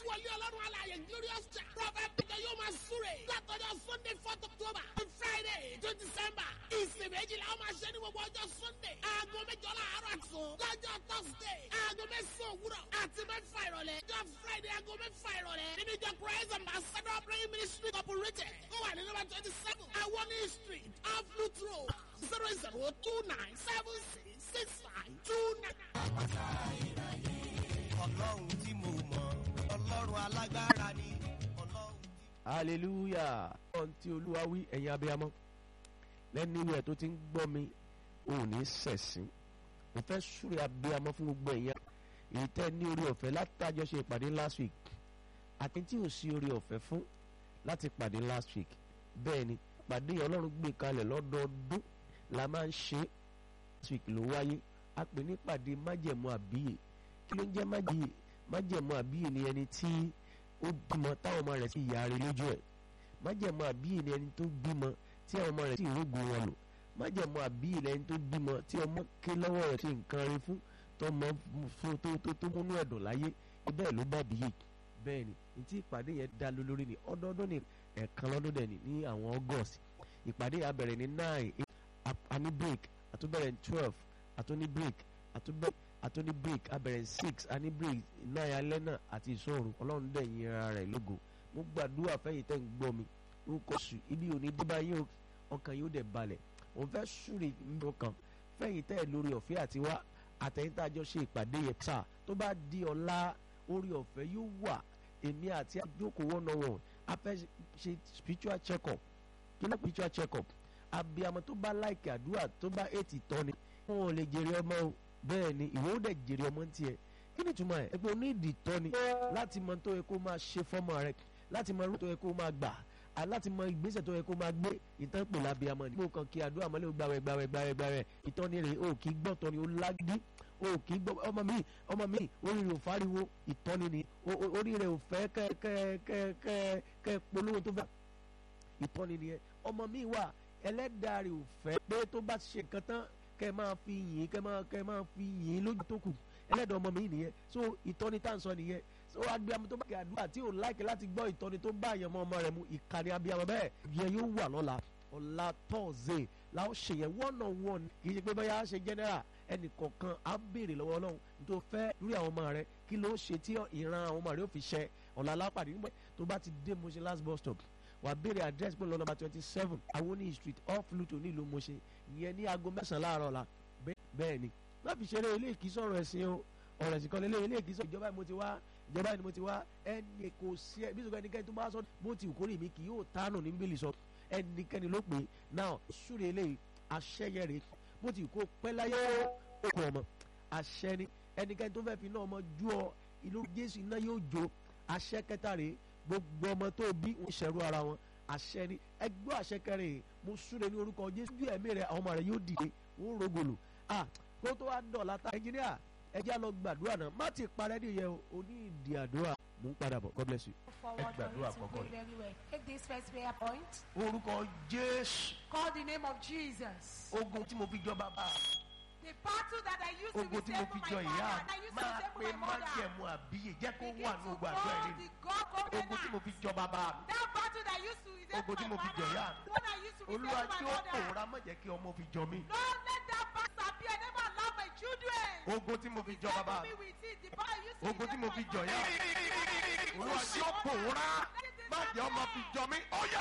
wọlé ọlọ́run alààyè glorious church prophet peter yóò máa súre látọjọ́ sunday fourth october to friday twenty december ìsìn méjìlá ó máa ṣe ní gbogbo ọjọ́ sunday aago mẹ́jọ láàárọ̀ àtún lọ́jọ́ thursday aago mẹ́sàn-án òwúrọ̀ àti mẹ́fà ìrọ̀lẹ́ ọjọ́ friday aago mẹ́fà ìrọ̀lẹ́ nínú ìjọ praise ambassador praying ministry corporated ó wà ní nọ́mbà twenty seven awoni street off loot road zero zero two nine seven six six five two nine. ọlọ́run tí mo mọ̀ ọlọ́run alágbára ni ọlọ́run tí. hallelujah ọ̀n tí olúwa wí ẹ̀yin abiyamọ lẹ́nu ìwé tó ti ń gbọ́ mi ò ní sẹ̀sìn mo fẹ́ súre abiyamọ fún gbogbo ẹ̀yin èyí tẹ́ ní orí ọ̀fẹ́ látàjọ ṣe ìpàdé last week àti tí ò sí orí ọ̀fẹ́ fún láti pàdé last week bẹ́ẹ̀ ni pàdé yẹn ọlọ́run gbé kalẹ̀ lọ́dọọdún la máa ń ṣe last week ló wáyé a pè ní pàdé májẹ̀mú àbíyè kí ló ń jẹ́ májèyè májẹ̀mú àbíyè ni ẹni tí ó bímọ táwọn ọmọ rẹ̀ sì yára lójú ẹ̀ májẹ̀mú àbíyè ni ẹni tó bímọ tí àwọn ọmọ rẹ̀ sì rógun wọn lò májẹ̀mú àbíyè ni ẹni tó bímọ tí ọmọ ké lọ́wọ́ rẹ̀ sì nǹkan rí fún tọmọ fún tó tó tó múnú ẹ̀dùn láyé bẹ́ẹ̀ ló bá bíyè bẹ́ẹ̀ ni ìtí ìpàdé yẹn dá lé lórí ni ọdọọdún ni ẹ̀ẹ̀kan lọ́dún dẹ̀ ni ní àwọn august ìpàdé yẹn á bẹ̀rẹ̀ ní nine àní break àtúbẹ̀rẹ̀ ní twelve àtúní break àtúbẹ̀rẹ̀ àtúní break abẹ̀rẹ̀ six àní break nine alẹ́ náà àti ìṣòro ọlọ́run dẹ̀ yin ara rẹ̀ lógo mo gbàdúrà fẹ́yìn tẹ́ ń gbọ́ mi orúkọ sùn ibi òní débà yóò ọkàn yóò dẹ̀ balẹ̀ òun fẹ́ súre nínú kan fẹ́yìn tẹ́ lórí ọ̀fẹ́ àti wá àtẹ̀yìn tá a jọ ṣe ìpàdé yẹn sáà tó bá di ọ̀la orí ọ̀fẹ́ yóò wà èmi àti àjókòó one on one a fẹ́ ṣe spiritual check up kí ló spiritual check up abiyamọ tó bá láìkè àdúrà tó bá ètì tọ́ni wọn ò lè jèrè ọmọ o bẹ́ẹ̀ ni ìwọ ó dẹ̀ jèrè ọmọ ń tiẹ̀ kí ni ìtumọ̀ ẹ̀ ẹgbẹ́ onídìí tọ́ni láti mọ tó yẹ kó máa ṣe fọ́mọ rẹ láti mọ irú tó yẹ kó máa gbà á láti mọ ìgbésẹ̀ tó yẹ kó máa gbé ìtàn pè lábiyamọ ni. mo kàn kí àdúrà mọ́lẹ́ gbàwẹ̀ gbàwẹ̀ gbàwẹ̀ gbàwẹ̀ ìtọ́ni rẹ̀ o kì í gbọ́ tọ́ni ó lágídí o kì í gbọ́ ọmọ mi ọmọ mi orí rẹ̀ ò fáriwo ìtọ́ni ni orí rẹ̀ ò fẹ́ kẹ́ kẹ́ kẹ́ kẹ́ kẹ́ polówó tó fẹ́ ìtọ́ni ni ẹ ọmọ mi wà ẹlẹ́dàá rẹ̀ ò fẹ́ pé tó bá ṣe nǹkan tán kẹ́ máa fi yìn kẹ́ máa kẹ́ máa fi yìn lójú tó kù ẹlẹ́dàá ọmọ mi nìyẹn so ìtọ́ni tá à ń sọ nìyẹn so abiyamọ tó bá kí àdúrà tí ò láìkẹ́ láti gbọ́ ìtọ́ni tó bá àyànmọ́ ọmọ rẹ̀ mu ìkànnì abiyamọ bẹ́ẹ̀ yẹn yóò wà lọ́la ọ̀la tọ́ọ̀zẹ̀ làwọn ṣe yẹn one on one kì í ṣe pé báyà á ṣe general ẹnì kọ̀ọ̀kan á béèrè lọ́wọ́ ọlọ́run tó fẹ́ lórí àwọn ọmọ rẹ kí ló ṣe tí ìran àwọn ọmọ rẹ ó fi ṣẹ ọ̀la alápàdé nígbà tó bá ti dé Mushin last bus stop wà béèrè address pé lọ number twenty seven awoni street off luto nílùú Mushin ìyẹn ní aago mẹ́sàn-án láàárọ̀ la bẹ́ẹ̀ ni má fi ṣeré ilé ìkí sọ̀rọ̀ ẹ̀sìn o ọ̀rọ̀ ẹ̀sìn kan lélẹ̀ ilé ìkí sọ̀rọ̀ ìjọba ni mo ti wá ìjọba ni mo ti wá ẹnì kò sí ẹ bí sọ̀rọ̀ ẹnikẹ́ni tó bá sọ bó ti kórè mi kì yóò tánù ní bíbélì sọ ẹnikẹ́ni ló pè náà súre eléyìí aṣẹ́yẹ rè bó ti kó pẹ́ láyé ó kọ ọmọ àṣẹ ni ẹnikẹ́ni tó fẹ́ fi náà ọmọ ju ọ ìlú Jésù iná yóò jó àṣẹ kẹta rèé gbogbo ọmọ tó bí wọn ṣẹrú ara wọn àṣẹ ni ẹgbẹ́ àṣẹ kẹrin mo súre ní orúkọ Jésù ju ẹ̀mí rẹ àwọn ọmọ rẹ yóò dìde wọn rògbòlò ah kó tó wá dọ̀ láta ẹnjìníà ẹjẹ́ àlọ́ gbàdúrà náà má ti parẹ́ nìyẹn o ò ní ìdí àdúrà mò ń padà bọ̀ God bless you. forward Ẹ gbàdúrà for you to àkọ́kọ́ pray yìí. very well. Take this first prayer point. orúkọ Jésù Call the name of Jesus. ogun tí mo fi jọ bàbá The battle that I used to ogun be tí mo saved fi for jọ my ìyá father and I used to máa be pe saved for my mother. májẹ̀mú àbíyè jẹ́ kó Begin wà to ní ogun call àdúrà the rẹ̀ God ogun tí mo covenant. fi jọ bàbá mi That battle that used to be saved Ogun tí for mo my fi jọ ìyá father. mi. When I used to be saved olúwa for tí my ó mother. pòórá má jẹ́ kí ọmọ fi jọ mí Don't let that battle appear. Never allow my children. ogun tí mo fi jọ bàbá Settle mi me with it. The power used to be ogun tí saved mo for fi my jọ mother. ìyá mi olúwa tí ó pòórá má jẹ́ ọmọ fi jọ mí ó yá